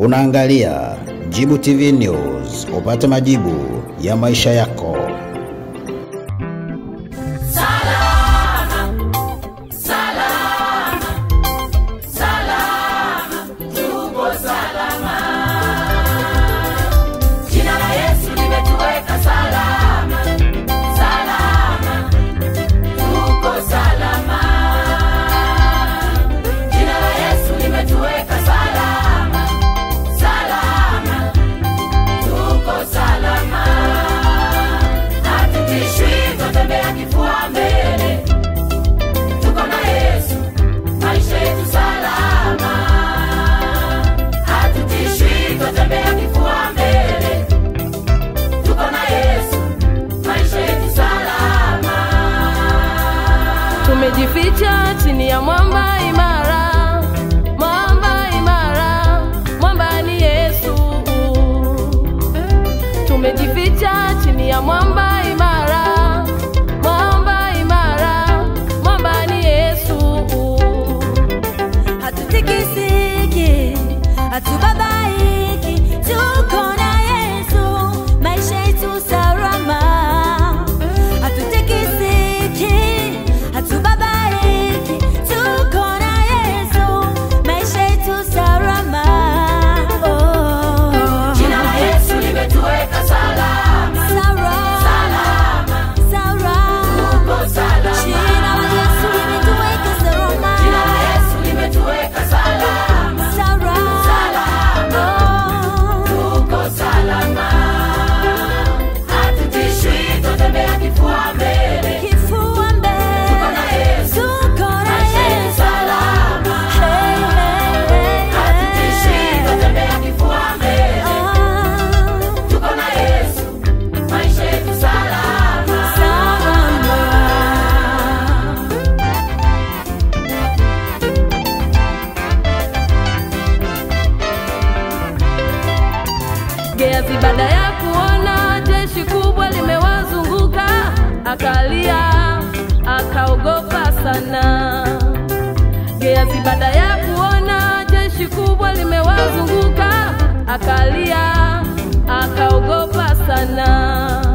Unaangalia Jibu TV News, upate majibu ya maisha yako. Jina la Yesu limetuweka salama, salama, tuko salama. Jina la Yesu limetuweka salama, salama, tuko salama. Hatutishwi, twatembea kifua mbele, tuko na Yesu, maisha yetu salama. Hatutishwi, twatembea kifua mbele tuko na Yesu, maisha yetu salama. tumejificha chini ya mwamba imara mwamba imara mwamba ni yesu tumejificha chini ya mwamba imara mwamba imara mwamba ni yesu hatutikisiki hatubabaiki tuko na yesu maisha yetu salama hatutikisiki hatubabaiki tuko na yesu maisha yetu salama oh. Jina la Yesu limetuweka salama, salama, tuko salama. Jina la Yesu limetuweka salama. Jina la Yesu limetuweka salama, salama, tuko salama. Hatutishwi, twatembea kifua mbele, Kifua mbele. tuko na Yesu, Tuko na maisha yetu Yesu. salama. Hey, hey, hey, Hatutishwi, hey. twatembea kifua mbele Ah, tuko na Yesu, maisha yetu salama. salama. Geazi baada ya kuona jeshi kubwa limewazunguka, akalia akaogopa sana. Geazi baada ya kuona jeshi kubwa limewazunguka, akalia akaogopa sana.